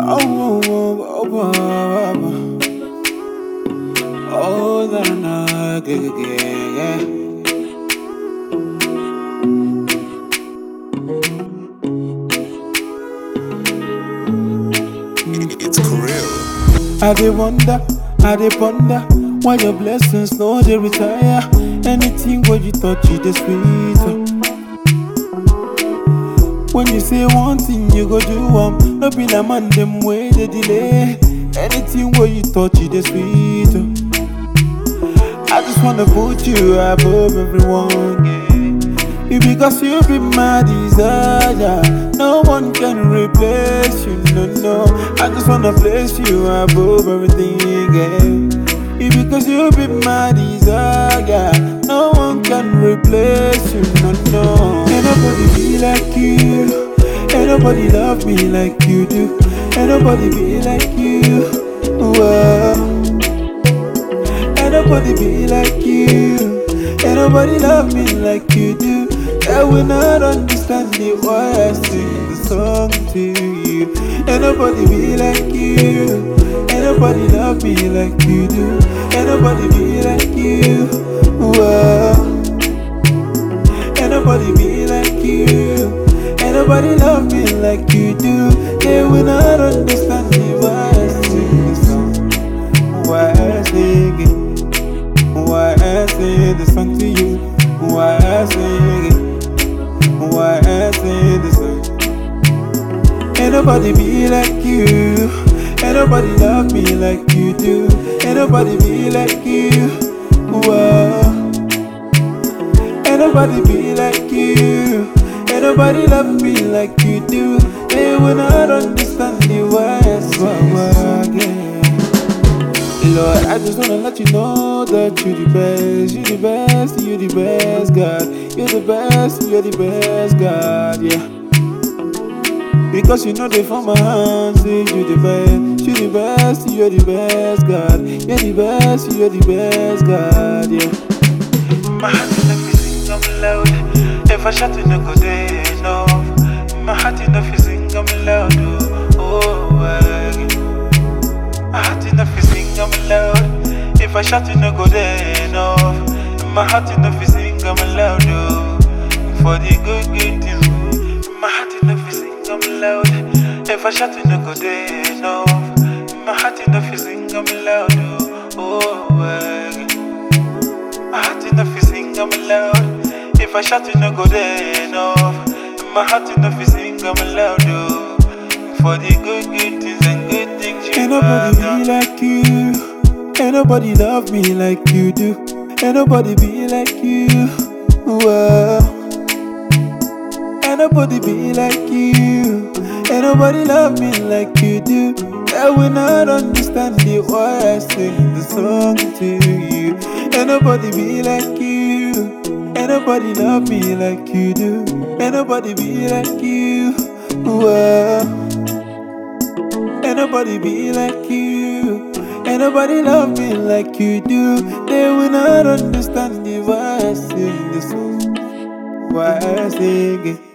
Oh, oh, oh, oh, oh, oh, that I get, yeah. It's Kirill. I dey wonder, I dey ponder why your blessings no dey retire. Anything where you touch, it is sweet. oh. When you say one thing, you go do one. No be na man them way they delay. Anything where you touch, it is sweet. oh. I just wanna put you above everyone. Yeah. You because you be my desire. No one can replace you, no, no. I just wanna place you above everything, yeah. You because you be my desire. No one can replace you, no, no. Ain't nobody be like you. Ain't nobody love me like you do. Ain't nobody be like you. Whoa. Ain't nobody be like you. Ain't nobody love me like you do. I will not understand it why I sing the song to you. Ain't nobody be like you. Ain't nobody love me like you do. Ain't nobody be like you. Whoa. Ain't nobody be like you. Ain't nobody love me like you do. They will not understand me why I sing the song. Why I sing it. Why I sing the song to you? Why I sing it? Why I sing the song? Ain't nobody be like you. Ain't nobody love me like you do. Ain't nobody be like you. Whoa. Ain't nobody be like you. Ain't nobody love me like you do. They will not understand the why I sing again. Lord, I just wanna let you know that you the best, you the best, you the best, God. You're the best, you're the best, God, yeah. Because you know they for my hands, say you the best, you the best, you're the best, God. You're the best, you're the best, God, yeah. My heart is like sing I'm loud. If I shout it, no go there enough. My heart is not sing I'm loud, oh, oh, yeah. My heart enough fi sing I'm loud. If I shout it no go there enough. My heart enough fi sing I'm loud oh. For the good good things. My heart enough fi sing I'm loud. If I shout it no go there enough. My heart enough fi sing I'm loud oh. oh yeah. My heart enough fi sing I'm loud. If I shout it no go there enough. My heart enough fi sing I'm loud oh. For the good good things and good things you Ain't nobody have be done. like you. Ain't nobody love me like you do. Ain't nobody be like you. Whoa. Ain't nobody be like you. Ain't nobody love me like you do. I will not understand the why I sing the song to you. Ain't nobody be like you. Ain't nobody love me like you do. Ain't nobody be like you. Whoa. Ain't nobody be like you. Ain't nobody love me like you do. They will not understand the why I sing this song. Why I sing it.